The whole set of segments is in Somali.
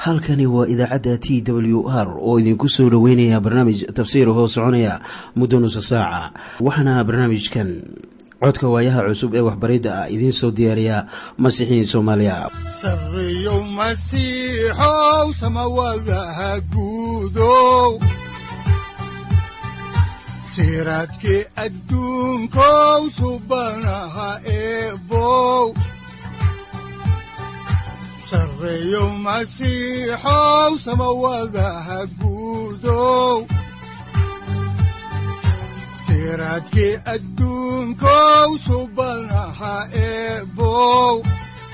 halkani waa idaacadda t w r oo idinku soo dhoweynaya barnaamij tafsiir hoo soconaya muddo nusa saaca waxaana barnaamijkan codka waayaha cusub ee waxbaridda ah idiin soo diyaariya masiixiin soomaaliya sareyow masiixow samawadaha guudow siraadkii adduunkow subanaha eebow sareyow masiixow samawadaha guudow siraadkii adduunkow subanaha eebow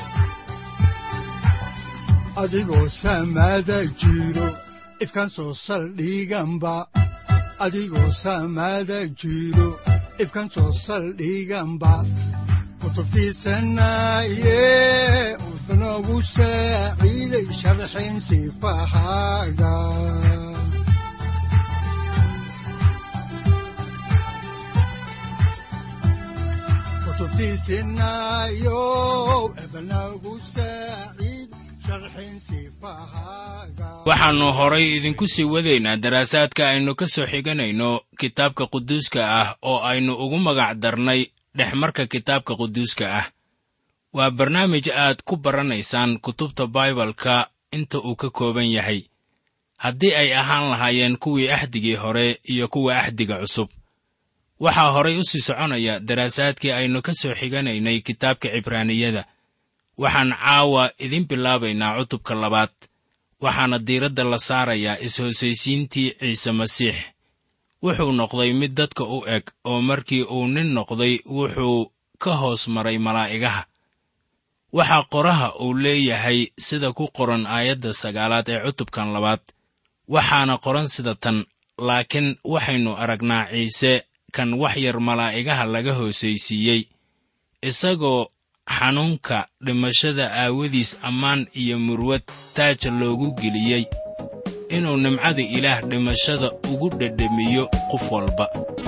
adigoo samada jiro ifkaan soo saldhiganba adigoo samada jiro ifkaan soo saldhiganba kutubtiisanaye udanogu saaciiday sharxin sifahaaga kutubtiisinayo ebanagu saaciid sharxin sifahaaga waxaannu horay idinku sii wadaynaa daraasaadka aynu ka soo xiganayno kitaabka quduuska ah oo aynu ugu magac darnay dhexmarka kitaabka quduuska ah waa barnaamij aad ku baranaysaan kutubta baibalka inta uu ka kooban yahay haddii ay ahaan lahaayeen kuwii axdigii hore iyo kuwa axdiga cusub waxaa horay u sii soconaya daraasaadkii aynu ka soo xiganaynay kitaabka cibraaniyada waxaan caawa idin bilaabaynaa cutubka labaad waxaana diiradda la saarayaa is-hoosaysiintii ciise masiix wuxuu noqday mid dadka u eg oo markii uu nin noqday wuxuu ka hoos maray malaa'igaha waxaa qoraha uu leeyahay sida ku qoran aayadda sagaalaad ee cutubkan labaad waxaana qoran sida tan laakiin waxaynu aragnaa ciise kan wax yar malaa'igaha laga hoosaysiiyey isagoo xanuunka dhimashada aawadiis ammaan iyo murwad taaja loogu geliyey inuu nimcada ilaah dhimashada ugu dhedhemiyo qof walba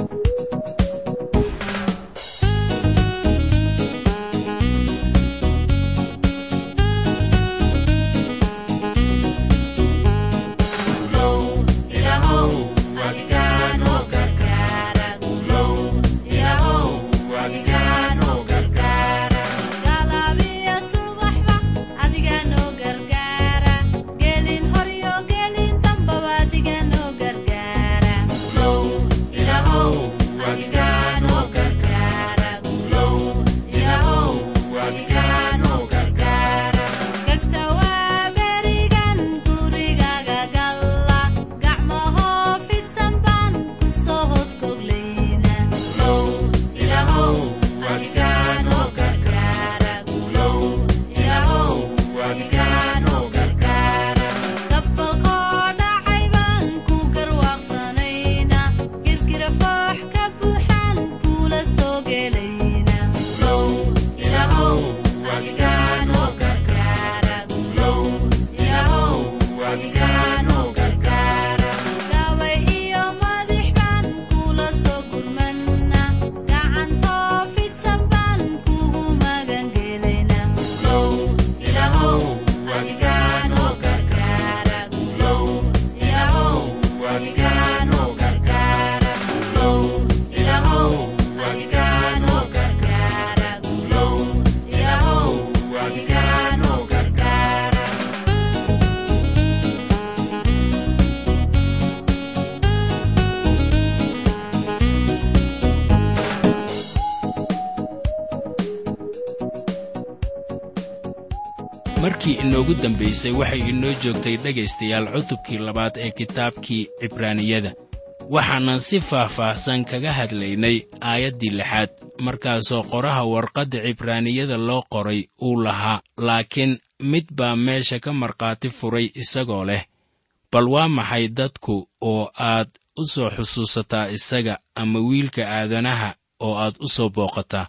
markii inoogu dambaysay waxay inoo joogtay dhegaystayaal cutubkii labaad ee kitaabkii cibraaniyada waxaanan si faah-faahsan kaga hadlaynay aayaddii lixaad markaasoo qoraha warqadda cibraaniyada loo qoray uu lahaa laakiin mid baa meesha ka markhaati furay isagoo leh bal waa maxay dadku oo aad u soo xusuusataa isaga ama wiilka aadanaha oo aad u soo booqataa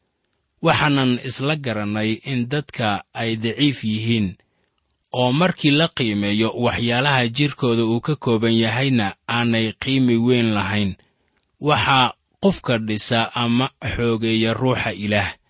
waxaanan isla garannay in dadka ay daciif yihiin oo markii la qiimeeyo waxyaalaha jidhkooda uu ka kooban yahayna aanay qiimi weyn lahayn waxaa qofka dhisa ama xoogeeya ruuxa ilaah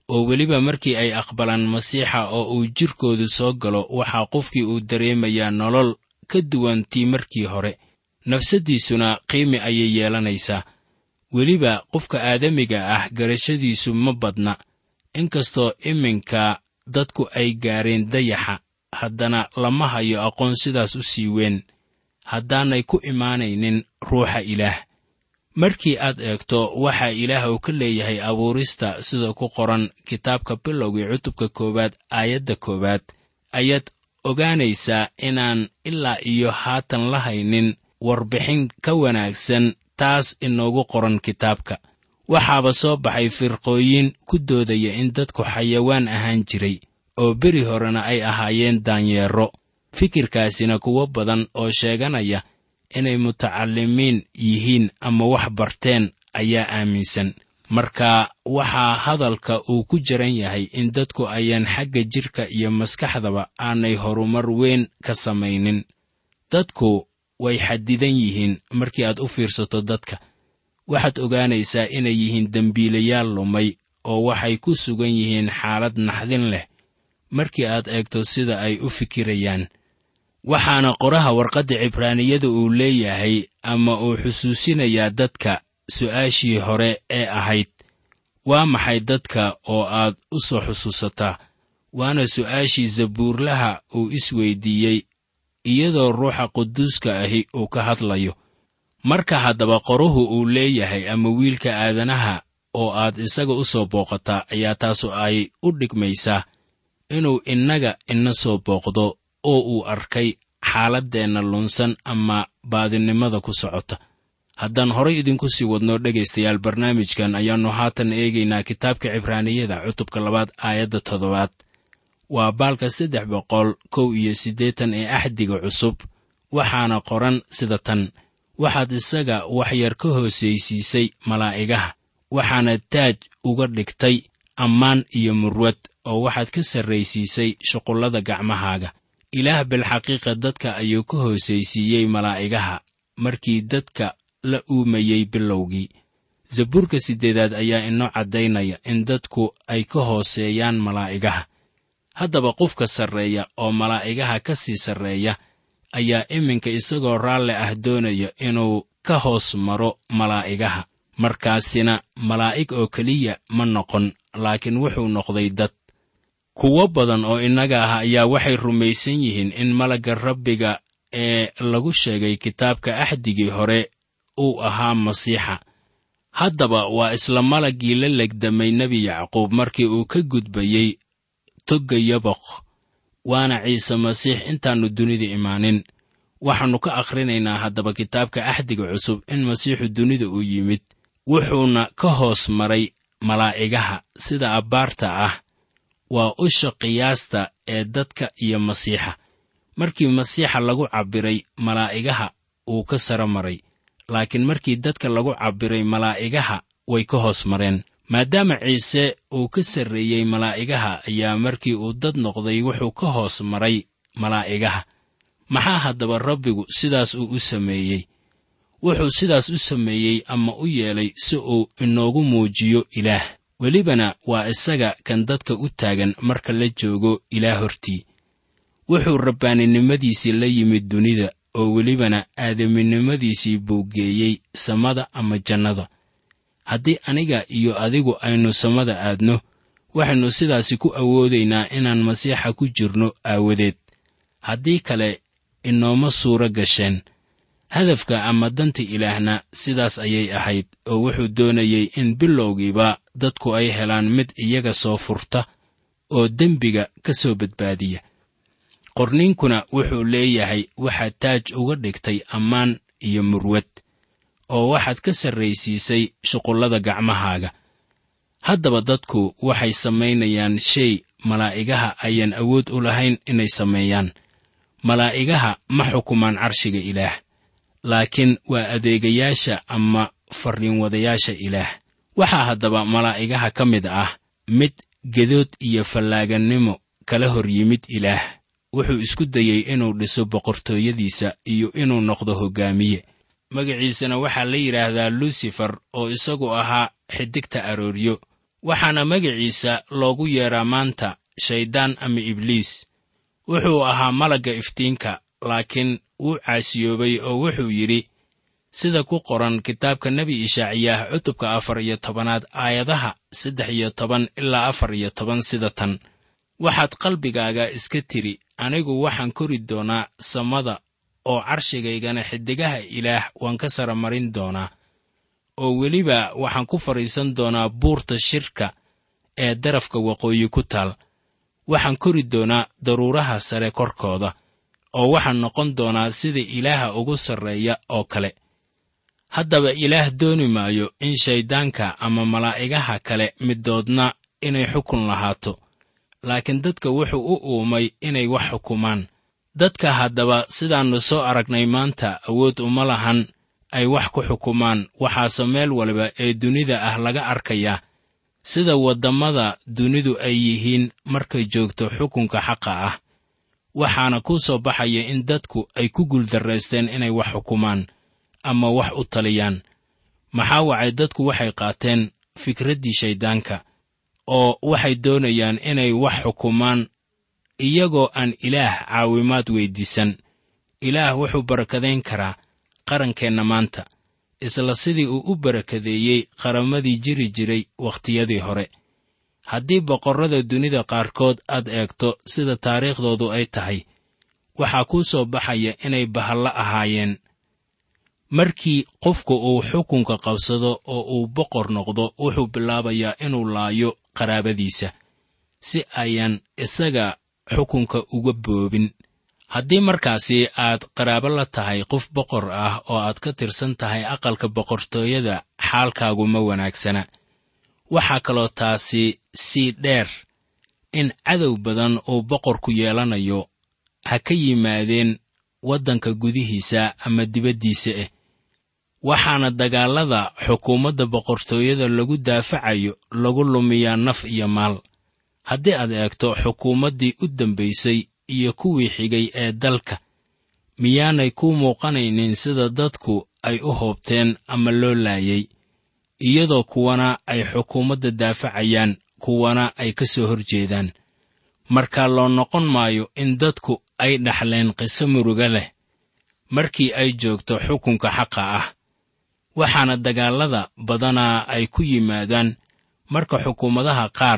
oo weliba markii ay aqbalaan masiixa oo uu jidhkoodu soo galo waxaa qofkii uu dareemayaa nolol ka duwan tii markii hore nafsaddiisuna qiimi ayay yeelanaysaa weliba qofka aadamiga ah garashadiisu ma badna inkastoo iminka dadku ay gaareen dayaxa haddana lama hayo aqoon sidaas u sii weyn haddaanay ku imaanaynin ruuxa ilaah markii aad eegto waxaa ilaah uu ka leeyahay abuurista sida ku qoran kitaabka bilowgii cutubka koowaad aayadda koowaad ayaad ogaanaysaa inaan ilaa iyo haatan la haynin warbixin ka wanaagsan taas inoogu qoran kitaabka waxaaba soo baxay firqooyin ku doodaya in dadku xayawaan ahaan jiray oo beri horena ay ahaayeen daanyeero fikirkaasina kuwo badan oo sheeganaya inay mutacallimiin yihiin ama wax barteen ayaa aaminsan marka waxaa hadalka uu ku jiran yahay in dadku ayaan xagga jidhka iyo maskaxdaba aanay horumar weyn ka samaynin dadku way xadidan yihiin markii aad u fiirsato dadka waxaad ogaanaysaa inay yihiin dembiilayaal lumay oo waxay ku sugan yihiin xaalad naxdin leh markii aad eegto sida ay u fikirayaan waxaana qoraha warqadda cibraaniyada uu leeyahay ama uu xusuusinayaa dadka su'aashii hore ee ahayd waa maxay dadka oo aad u soo xusuusataa waana su'aashii zabuurlaha uu isweydiiyey iyadoo ruuxa quduuska ahi uu ka hadlayo marka haddaba qoruhu uu leeyahay ama wiilka aadanaha oo aad isaga u soo booqataa ayaa taasu ay u dhigmaysaa inuu innaga ina soo booqdo oo uu arkay xaaladdeenna lunsan ama baadinimada ku socota haddaan horay idinku sii wadno dhegaystayaal barnaamijkan ayaannu haatan eegaynaa kitaabka cibraaniyada cutubka labaad aayadda toddobaad waa baalka saddex boqol kow iyo siddeetan ee axdiga cusub waxaana qoran sida tan waxaad isaga waxyar ka hoosaysiisay malaa'igaha waxaana taaj uga dhigtay ammaan iyo murwad oo waxaad ka sarraysiisay shuqullada gacmahaaga ilaah bilxaqiiqa dadka ayuu ka hoosaysiiyey malaa'igaha markii dadka la uumayey bilowgii zabuurka siddeedaad ayaa inoo caddaynaya in dadku ay ka hooseeyaan malaa'igaha haddaba qofka sarreeya oo malaa'igaha ka sii sarreeya ayaa iminka isagoo raalle ah doonaya inuu ka hoos maro malaa'igaha markaasina malaa'ig oo keliya ma noqon laakiin wuxuu noqday dad kuwo badan oo innaga ah ayaa waxay rumaysan yihiin in malagga rabbiga ee lagu sheegay kitaabka axdigii hore uu ahaa masiixa haddaba waa isla malaggii la legdamay nebi yacquub markii uu ka gudbayey togga yaboq waana ciise masiix intaannu dunida imaanin waxaannu ka akhrinaynaa haddaba kitaabka axdiga cusub in masiixu dunida uu yimid wuxuuna ka hoos maray malaa'igaha sida abbaarta ah waa usha qiyaasta ee dadka iyo masiixa markii masiixa lagu cabbiray malaa'igaha uu ka sara maray laakiin markii dadka lagu cabbiray malaa'igaha way ka hoos mareen maadaama ciise uu ka sarreeyey malaa'igaha ayaa markii uu dad noqday wuxuu ka hoos maray malaa'igaha maxaa haddaba rabbigu sidaas uu u sameeyey wuxuu sidaas u sameeyey ama u yeelay si uu inoogu muujiyo ilaah welibana waa isaga kan dadka u taagan marka la joogo ilaah hortii wuxuu rabbaaninimadiisii la yimid dunida oo welibana aadaminimadiisii buu geeyey samada ama jannada haddii aniga iyo adigu aynu samada aadno waxaynu sidaasi ku awoodaynaa inaan masiixa ku jirno aawadeed haddii kale inooma suuro gasheen hadafka ama danta ilaahna sidaas ayay ahayd oo wuxuu doonayey in bilowgiiba dadku ay helaan mid iyaga soo furta oo dembiga ka soo badbaadiya qorniinkuna wuxuu leeyahay waxaad taaj uga dhigtay ammaan iyo murwad oo waxaad ka sarraysiisay shuqullada gacmahaaga haddaba dadku waxay samaynayaan shay malaa'igaha ayaan awood u lahayn inay sameeyaan malaa'igaha ma xukumaan carshiga ilaah laakiin waa adeegayaasha ama farriinwadayaasha ilaah waxaa haddaba malaa'igaha ka mid ah mid gedood iyo fallaagannimo kala hor yimid ilaah wuxuu isku dayey inuu dhiso boqortooyadiisa iyo inuu noqdo hoggaamiye magaciisana waxaa la yidhaahdaa lucifer oo isagu ahaa xidigta arooryo waxaana magiciisa loogu yeedhaa maanta shayddaan ama ibliis wuxuu ahaa malagga iftiinka laakiin wuu caasiyoobay oo wuxuu yidhi sida ku qoran kitaabka nebi ishaaciyaah cutubka afar iyo tobanaad aayadaha saddex iyo toban ilaa afar iyo toban sida tan waxaad qalbigaaga iska tidhi anigu waxaan kori doonaa samada oo carshigaygana xiddigaha ilaah waan ka sara marin doonaa oo weliba waxaan ku fadhiisan doonaa buurta shirka ee darafka waqooyi ku taal waxaan kori doonaa daruuraha sare korkooda oo waxaan noqon doonaa sida ilaaha ugu sarreeya oo kale haddaba ilaah dooni maayo in shayddaanka ama malaa'igaha kale middoodna inay xukun lahaato laakiin dadka wuxuu u uumay inay wax xukumaan dadka haddaba sidaannu soo aragnay maanta awood uma lahan ay wax ku xukumaan waxaase meel waliba ee dunida ah laga arkayaa sida waddammada dunidu ay yihiin markay joogto xukunka xaqa ah waxaana kuu soo baxaya in dadku ay ku guuldarraysteen inay wax xukumaan ama wax u taliyaan maxaa wacay dadku waxay qaateen fikraddii shayddaanka oo waxay doonayaan inay wax xukumaan iyagoo aan ilaah caawimaad weyddiisan ilaah wuxuu barakadayn karaa qarankeenna maanta isla sidii uu u barakadeeyey qarammadii jiri jiray wakhtiyadii hore haddii boqorrada dunida qaarkood aad eegto sida taariikhdoodu ay tahay waxaa kuu soo baxaya inay bahallo ahaayeen markii qofku uu xukunka qabsado oo uu boqor noqdo wuxuu bilaabayaa inuu laayo qaraabadiisa si ayaan isaga xukunka uga boobin haddii markaasi aad qaraabo la tahay qof boqor ah oo aad ka tirsan tahay aqalka boqortooyada xaalkaagu ma wanaagsana waxaa kaloo taasi sii dheer in cadow badan uu boqorku yeelanayo ha ka yimaadeen waddanka gudihiisa ama dibaddiisa ah waxaana dagaallada xukuumadda boqortooyada lagu daafacayo lagu lumiyaa naf iyo maal haddii aad eegto xukuumaddii u dambaysay iyo kuwii xigay ee dalka miyaanay ku muuqanaynin sida dadku ay u hoobteen ama loo laayay iyadoo kuwana ay xukuumadda daafacayaan kuwana ay ka soo hor jeedaan marka loo noqon maayo in dadku ay dhaxleen qiso muruga leh markii ay joogto xukunka xaqa ah waxaana dagaallada badanaa ay ku yimaadaan marka xukuumadaha qaar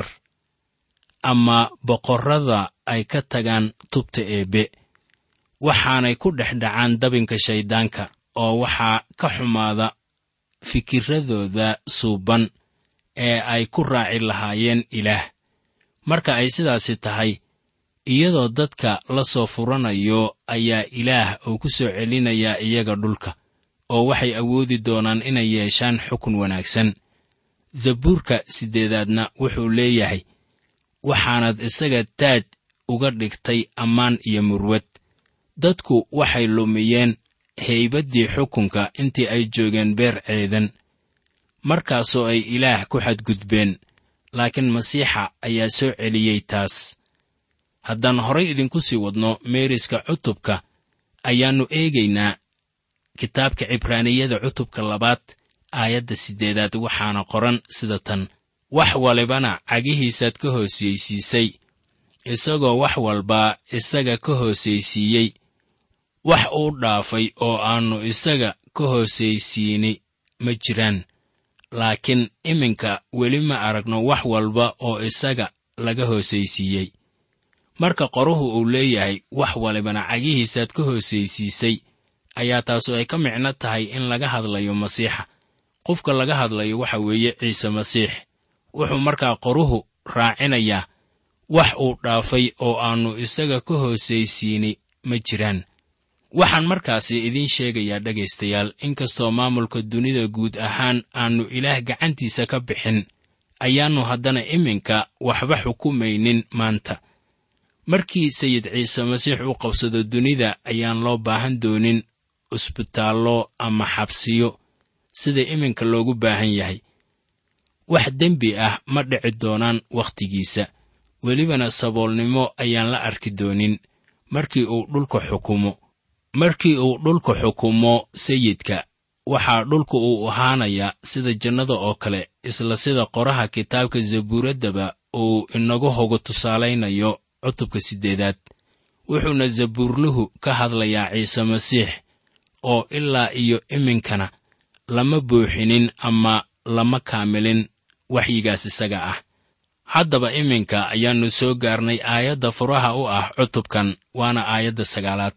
ama boqorrada ay ka tagaan tubta eebbe waxaanay ku dhex dhacaan dabinka shayddaanka oo waxaa ka xumaada fikiradooda suuban ee ay ku raaci lahaayeen ilaah marka ay sidaasi tahay iyadoo dadka la soo furanayo ayaa ilaah uu ku soo celinayaa iyaga dhulka oo waxay awoodi doonaan inay yeeshaan xukun wanaagsan zabuurka siddeedaadna wuxuu leeyahay waxaanad isaga taaj uga dhigtay ammaan iyo murwad dadku waxay lumiyeen haybaddii xukunka intii ay joogeen beer ceedan markaasoo ay ilaah ku xadgudbeen laakiin masiixa ayaa soo celiyey taas haddaan horay idinku sii wadno meeriska cutubka ayaannu eegaynaa kitaabka cibraaniyada cutubka labaad aayadda siddeedaad waxaana qoran sida tan wax walibana cagihiisaad ka hoosaysiisay isagoo wax walba isaga ka hoosaysiiyey wax uu dhaafay oo aannu isaga ka hoosaysiini ma jiraan laakiin iminka weli ma aragno wax walba oo isaga laga hoosaysiiyey marka qoruhu uu leeyahay wax walibana cagihiisaad ka hoosaysiisay ayaa taasu ay ka micno tahay in laga hadlayo masiixa qofka laga hadlayo waxa weeye ciise masiix wuxuu markaa qoruhu raacinayaa wax uu dhaafay oo aannu isaga ka hoosaysiini ma jiraan waxaan markaasi idiin sheegayaa dhegaystayaal inkastoo maamulka dunida guud ahaan aannu ilaah gacantiisa ka bixin ayaannu haddana iminka waxba xukumaynin maanta markii sayid ciise masiix uu qabsado dunida ayaan loo baahan doonin cusbitaallo ama xabsiyo sida iminka loogu baahan yahay wax dembi ah ma dhici doonaan wakhtigiisa welibana saboolnimo ayaan la arki doonin markii uu dhulka xukumo markii uu dhulka xukumo sayidka waxaa dhulku uu ahaanayaa sida jannada oo kale isla sida qoraha kitaabka zabuuraddaba uu inagu hogo tusaalaynayo cutubka siddeedaad wuxuuna zabuurluhu ka hadlayaa ciise masiix oo ilaa iyo iminkana lama buuxinin ama lama kaamilin waxyigaas isaga ah haddaba iminka ayaannu soo gaarnay aayadda furaha u ah cutubkan waana aayadda sagaalaad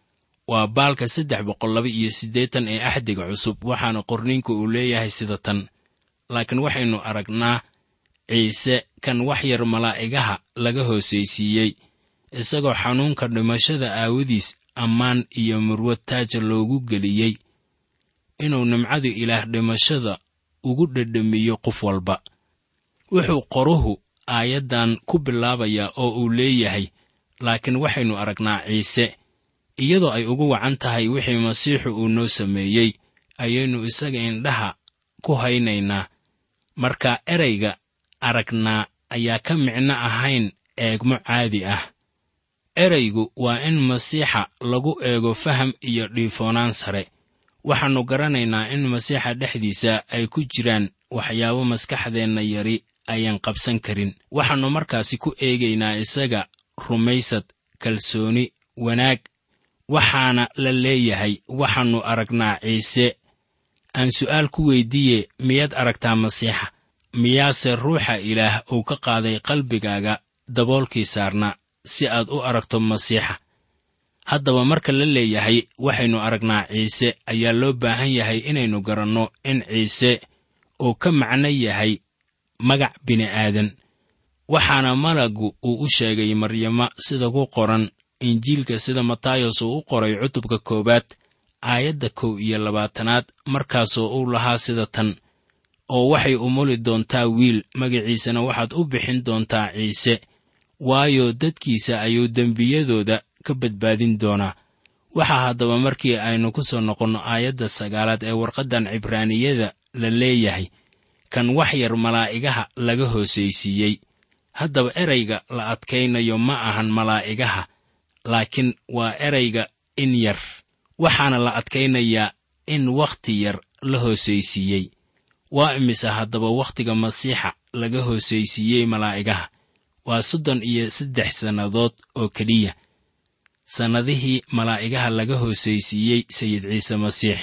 waa baalka saddex boqol laba iyo siddeetan ee axdiga cusub waxaana qorniinku uu leeyahay sida tan laakiin waxaynu aragnaa ciise kan wax yar malaa'igaha laga hoosaysiiyey isagoo xanuunka dhimashada aawadiis ammaan iyo murwad taaja loogu geliyey inuu nimcadu ilaah dhimashada ugu dhedhamiyo qof walba wuxuu qoruhu aayaddan ku bilaabayaa oo uu leeyahay laakiin waxaynu aragnaa ciise iyadoo ay ugu wacan tahay wixii masiixu uu noo sameeyey ayaynu isaga indhaha ku haynaynaa marka erayga aragnaa ayaa ka micno ahayn eegmo caadi ah eraygu waa in masiixa lagu eego faham iyo dhiifoonaan sare waxaannu garanaynaa in masiixa dhexdiisa ay ku jiraan waxyaabo maskaxdeenna yari ayaan qabsan karin waxaannu markaasi ku eegaynaa isaga rumaysad kalsooni wanaag waxaana la leeyahay waxaannu aragnaa ciise aan su'aal ku weyddiiye miyaad aragtaa masiixa miyaase ruuxa ilaah uu ka qaaday qalbigaaga daboolkii saarna si aad u aragto masiixa haddaba marka la leeyahay waxaynu aragnaa ciise ayaa loo baahan yahay inaynu garanno in ciise uu ka macno yahay magac bini'aadan waxaana malaggu uu u sheegay maryamo sida ku qoran injiilka sida matayos uu u qoray cutubka koowaad aayadda kow iyo labaatanaad markaasoo uu lahaa sida tan oo waxay umuli doontaa wiil magaciisana waxaad u bixin doontaa ciise waayo dadkiisa ayuu dembiyadooda ka badbaadin doonaa waxaa haddaba markii aynu ku soo noqonno aayadda sagaalaad ee warqaddan cibraaniyada la leeyahay kan wax yar malaa'igaha laga hoosaysiiyey haddaba erayga la adkaynayo ma ahan malaa'igaha laakiin waa erayga in yar waxaana la adkaynayaa in wakhti yar la hoosaysiiyey waa imise haddaba wakhtiga masiixa laga hoosaysiiyey malaa'igaha waa soddon iyo saddex sannadood oo keliya sannadihii malaa'igaha laga hoosaysiiyey sayid ciise masiix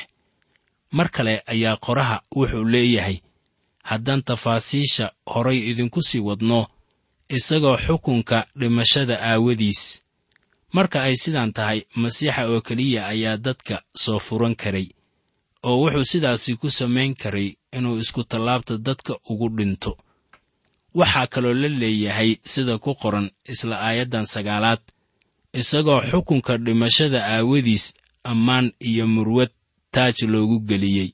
mar kale ayaa qoraha wuxuu leeyahay haddaan tafaasiisha horay idinku sii wadno isagoo xukunka dhimashada aawadiis marka ay sidaan tahay masiixa oo keliya ayaa dadka soo furan karay oo wuxuu sidaasi ku samayn karay inuu isku tallaabta dadka ugu dhinto waxaa kaloo la leeyahay sida ku qoran isla aayaddan sagaalaad isagoo xukunka dhimashada aawadiis ammaan iyo murwad taaj loogu geliyey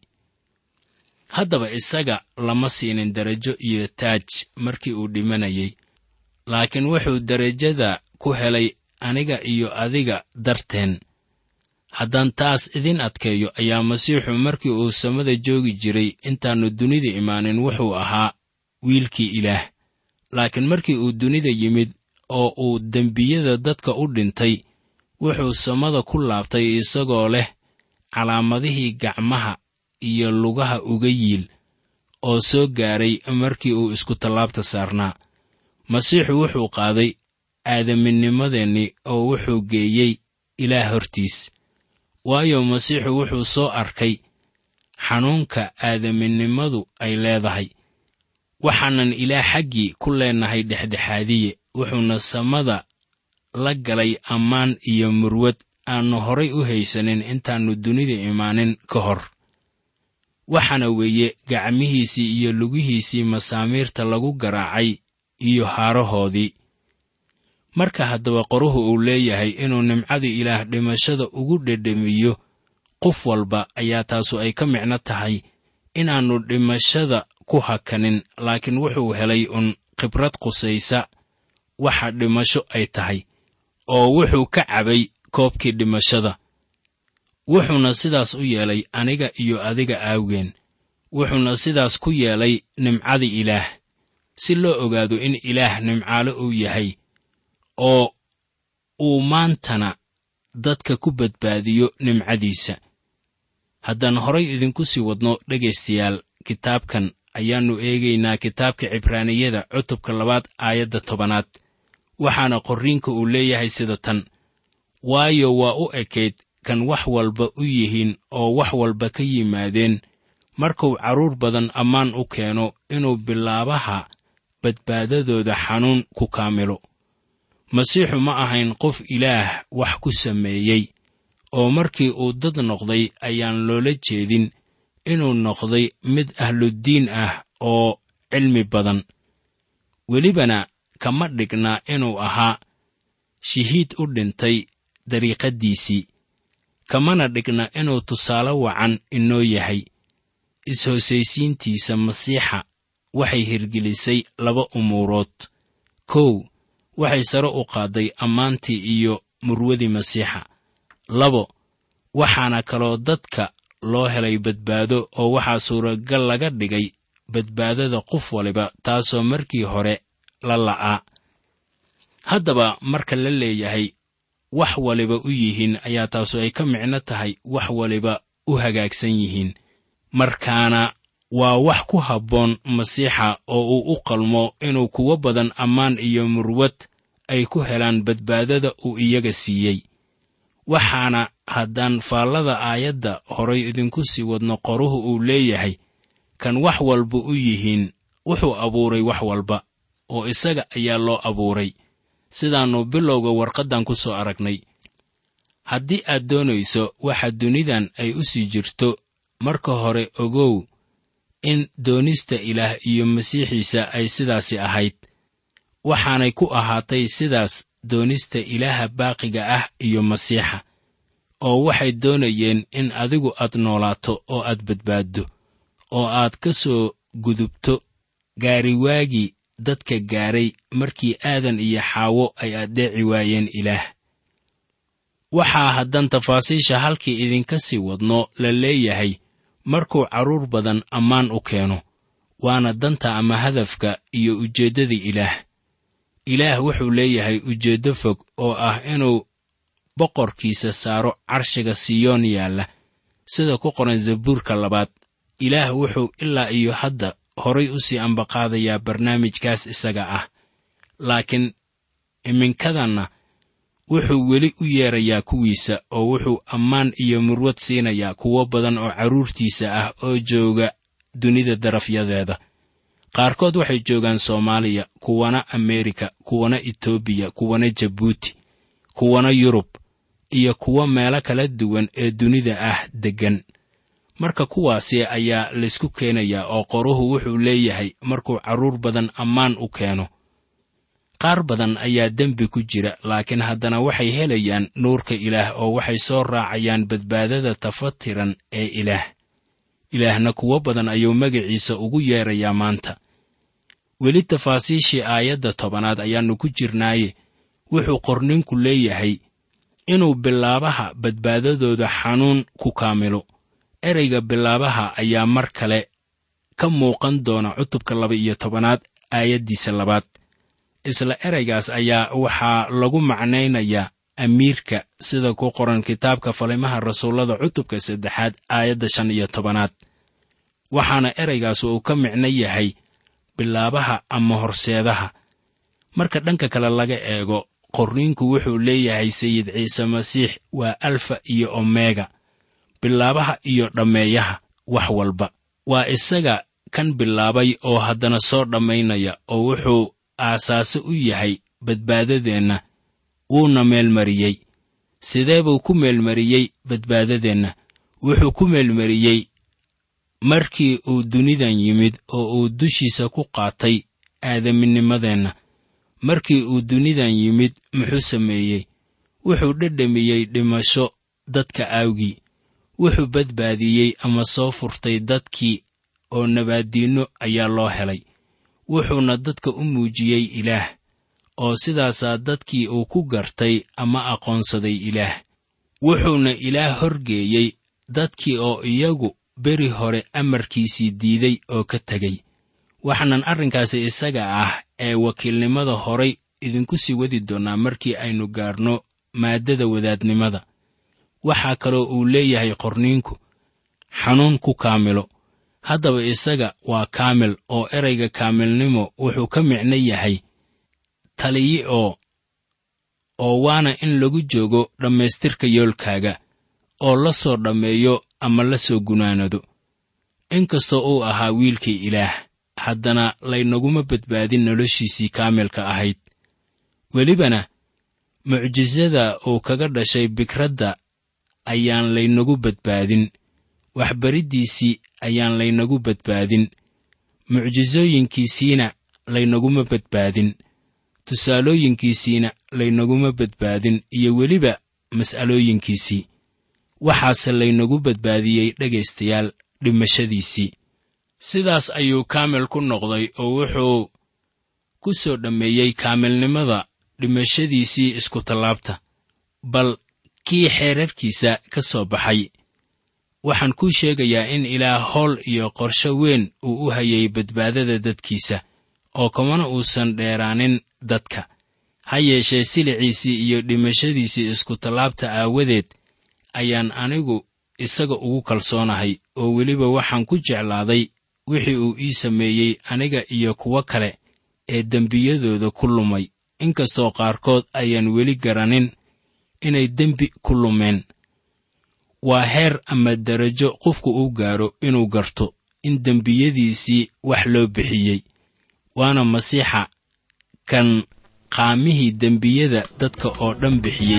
haddaba isaga lama siinin derajo iyo taaj markii uu dhimanayay laakiin wuxuu derajada ku helay aniga iyo adiga darteen haddaan taas idin adkeeyo ayaa masiixu markii uu samada joogi jiray intaannu dunida imaanin wuxuu ahaa wiilkii ilaah laakiin markii uu dunida yimid oo uu dembiyada dadka u dhintay wuxuu samada ku laabtay isagoo leh calaamadihii gacmaha iyo lugaha uga yiil oo soo gaaray markii uu isku tallaabta saarnaa masiixu wuxuu qaaday aadaminnimadeennii oo wuxuu geeyey ilaah hortiis waayo masiixu wuxuu soo arkay xanuunka aadaminnimadu ay leedahay waxaanan ilaah xaggii ku leennahay dhexdhexaadiye wuxuuna samada la galay ammaan iyo murwad aannu horay u haysanin intaannu dunida imaanin ka hor waxaana weeye gacmihiisii iyo lugihiisii masaamiirta lagu garaacay iyo haarahoodii marka haddaba qoruhu uu leeyahay inuu nimcada ilaah dhimashada ugu dhedhamiyo qof walba ayaa taasu ay ka micno tahay inaannu dhimashada ku hakanin laakiin wuxuu helay un khibrad qusaysa waxa dhimasho ay tahay oo wuxuu ka cabay koobkii dhimashada wuxuuna sidaas u yeelay aniga iyo adiga aawgeen wuxuuna sidaas ku yeelay nimcada ilaah si loo ogaado in ilaah nimcaalo uu yahay oo uu maantana dadka ku badbaadiyo nimcadiisa haddaan horay idinku sii wadno dhegaystayaal kitaabkan ayaannu eegaynaa kitaabka cibraaniyada cutubka labaad aayadda tobanaad waxaana qorriinka uu leeyahay sida tan waayo waa u ekayd kan wax walba u yihiin oo wax walba ka yimaadeen markuu carruur badan ammaan u keeno inuu bilaabaha badbaadadooda xanuun ku kaamilo masiixu ma ahayn qof ilaah wax ku sameeyey oo markii uu dad noqday ayaan loola jeedin inuu noqday mid ahluddiin ah oo cilmi badan welibana kama dhigna inuu ahaa shihiid u dhintay dariiqaddiisii kamana dhigna inuu tusaale wacan inoo yahay is-hoosaysiintiisa masiixa waxay hirgelisay laba umuurood kow waxay sare u qaadday ammaantii iyo murwadii masiixa labo waxaana kaloo dadka loo helay badbaado oo waxaa suuragal laga dhigay badbaadada qof waliba taasoo markii hore la la'aa haddaba marka la leeyahay wax waliba u yihiin ayaa taasu ay ka micno tahay wax waliba u hagaagsan yihiin markaana waa wax ku habboon masiixa oo uu u qalmo inuu kuwo badan ammaan iyo murwad ay ku helaan badbaadada uu iyaga siiyey waxaana haddaan faallada aayadda horay idinku sii wadno qoruhu uu leeyahay kan wax walba u yihiin wuxuu abuuray wax walba oo isaga ayaa loo abuuray sidaannu bilowga warqaddan ku soo aragnay haddii aad doonayso waxa dunidan ay u sii jirto marka hore ogow in doonista ilaah iyo masiixiisa ay sidaasi ahayd waxaanay ku ahaatay sidaas doonista ilaaha baaqiga ah iyo masiixa oo waxay doonayeen in adigu aad noolaato oo aad badbaaddo oo aad ka soo gudubto gaariwaagii dadka gaaray markii aadan iyo xaawo ay addeeci waayeen ilaah waxaa haddan tafaasiisha halkii idinka sii wadno la leeyahay markuu carruur badan ammaan u keeno waana danta ama hadafka iyo ujeeddada ilaah ilaah wuxuu leeyahay ujeeddo fog oo ah inuu boqorkiisa saaro carshiga siyoon yaalla sida ku qoran zabuurka labaad ilaah wuxuu ilaa iyo hadda horay u sii ambaqaadayaa barnaamijkaas isaga ah laakiin iminkadanna wuxuu weli u yeerayaa kuwiisa oo wuxuu ammaan iyo murwad siinayaa kuwo badan oo carruurtiisa ah oo jooga dunida darafyadeeda qaarkood waxay joogaan soomaaliya kuwana ameerika kuwana etoobiya kuwana jabuuti kuwana yurub iyo kuwo meelo kala duwan ee dunida ah deggan marka kuwaasi ayaa laysku keenayaa oo qoruhu wuxuu leeyahay markuu carruur badan ammaan u keeno qaar badan ayaa dembi ku jira laakiin haddana waxay helayaan nuurka ilaah oo waxay soo raacayaan badbaadada tafatiran ee ilaah ilaahna kuwo badan ayuu magaciisa ugu yeerayaa maanta weli tafaasiishii aayadda tobanaad ayaannu ku jirnaaye wuxuu qorninku leeyahay inuu bilaabaha badbaadadooda xanuun ku kaamilo ereyga bilaabaha ayaa mar kale ka muuqan doona cutubka laba iyo tobanaad aayaddiisa labaad isla ereygaas ayaa waxaa lagu macnaynayaa amiirka sida ku qoran kitaabka falimaha rasuullada cutubka saddexaad aayadda shan iyo tobanaad waxaana ereygaas uu ka micno yahay bilaabaha ama horseedaha marka dhanka kale laga eego qorniinku wuxuu leeyahay sayid ciise masiix waa alfa iyo omega bilaabaha iyo dhammeeyaha wax walba waa isaga kan bilaabay oo haddana soo dhammaynaya oo wuxuu aasaase u yahay badbaadadeenna wuuna meelmariyey sidee buu ku meelmariyey badbaadadeenna wuxuu ku meelmariyey markii uu dunidan yimid oo uu dushiisa ku qaatay aadaminnimadeenna markii uu dunidan yimid muxuu sameeyey wuxuu dhedhamiyey dhimasho dadka aawgii wuxuu badbaadiyey ama soo furtay dadkii oo nabaaddiinno ayaa loo helay wuxuuna dadka u muujiyey ilaah oo sidaasaa dadkii uu ku gartay ama aqoonsaday ilaah wuxuuna ilaah horgeeyey dadkii oo iyagu beri hore amarkiisii diiday oo ka tegey waxaanan arrinkaasi isaga ah ee wakiilnimada horay idinku sii wadi doonnaa markii aynu gaarno maaddada wadaadnimada waxaa kaloo uu leeyahay qorniinku xanuun ku kaamilo haddaba isaga waa kaamil oo erayga kaamilnimo wuxuu ka micno yahay taliyi oo oo waana in lagu joogo dhammaystirka yoolkaaga oo la soo dhammeeyo ama la soo gunaanado inkastoo uu ahaa wiilkii ilaah haddana laynaguma badbaadin noloshiisii kaamilka ahayd welibana mucjisada uu kaga dhashay bikradda ayaan laynagu badbaadin waxbariddiisii ayaan laynagu badbaadin mucjisooyinkiisiina laynaguma badbaadin tusaalooyinkiisiina laynaguma badbaadin iyo weliba mas'alooyinkiisii waxaase laynagu badbaadiyey dhegaystayaal dhimashadiisii sidaas ayuu kaamil ku noqday oo wuxuu ku soo dhammeeyey kaamilnimada dhimashadiisii iskutallaabta bal kii xeerarkiisa ka soo baxay waxaan kuu sheegayaa in ilaah howl iyo qorsho weyn uu u hayay badbaadada dadkiisa oo kamana uusan dheeraanin dadka ha yeeshee siliciisii iyo dhimashadiisii iskutallaabta aawadeed ayaan anigu isaga ugu kalsoonahay oo weliba waxaan ku jeclaaday wixii uu ii sameeyey aniga iyo kuwo kale ee dembiyadooda ku lumay inkastoo qaarkood ayaan weli garanin inay dembi ku lumeen waa heer ama darajo qofku uu gaaro inuu garto in dembiyadiisii wax loo bixiyey waana masiixa kan qaamihii dembiyada dadka oo dhan bixiyey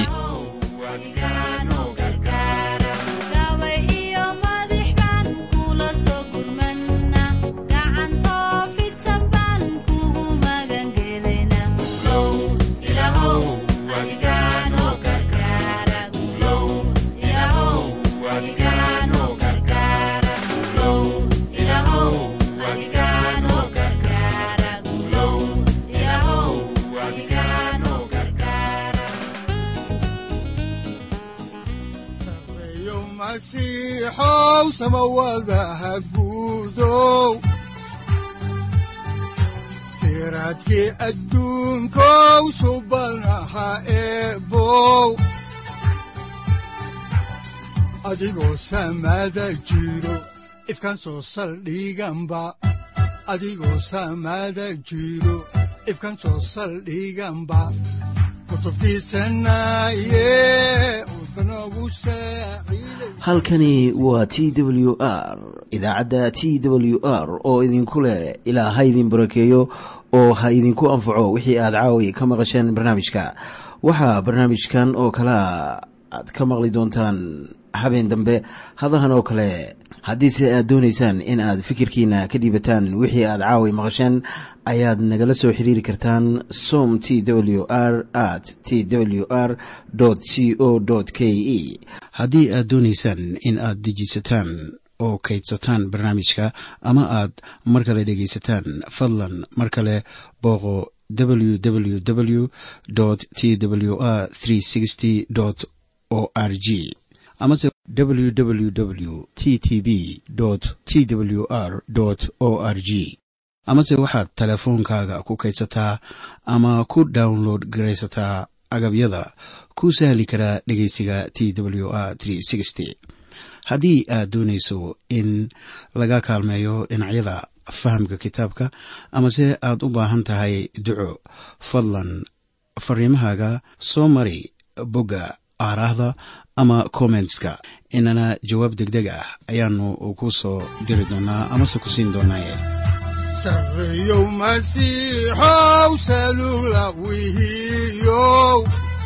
sareeyo masiixow samawadaha guudow siraadkii adduunkow subanaha eebow adigoo samada jiro ifkan soo saldhiganba adigoo samada jiro ifkan soo saldhiganba kutubtiisanaye udbanogu saaciiday halkani waa t w r idaacadda t w r oo idinku leh ilaa ha idin barakeeyo oo ha idinku anfaco wixii aad caawi ka maqasheen barnaamijka waxaa barnaamijkan oo kalea aad ka maqli doontaan habeen dambe hadahan oo kale haddiise aad doonaysaan in aad fikirkiina ka dhiibataan wixii aad caawi maqasheen ayaad nagala soo xiriiri kartaan som t w r at t w r c o k e haddii aad doonaysaan in aad dejisataan oo kaydsataan barnaamijka ama aad mar kale dhegaysataan fadlan mar kale booqo www t w r o r g amase www t t b t w r o r g amase waxaad teleefoonkaaga ku kaydsataa ama ku download garaysataa agabyada ku sahli karaa dhegeysiga t w r haddii aad doonayso in laga kaalmeeyo dhinacyada fahamka kitaabka amase aad u baahan tahay duco fadlan fariimahaaga soo mari bogga aaraahda ama kommentska inana jawaab degdeg ah ayaanu ku soo diri doonaa amase ku siin doonaaye sareeyow masiixow salugla wihiyow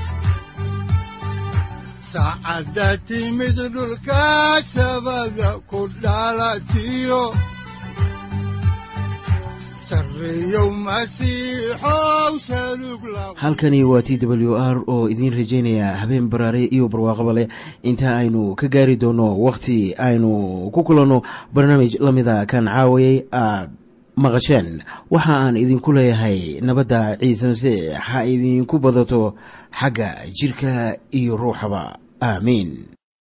saacadda timid dhulka sabada ku dhalatiyo sareeyow masiixow salugla halkani waa t w r oo idiin rajaynaya habeen baraare iyo barwaaqaba leh inta aynu ka gaari doono wakhti aynu ku kulanno barnaamij la mida kan caawayay aad maqasheen waxa aan idinku leeyahay nabadda ciise masiix ha idinku badato xagga jidhka iyo ruuxaba aamiin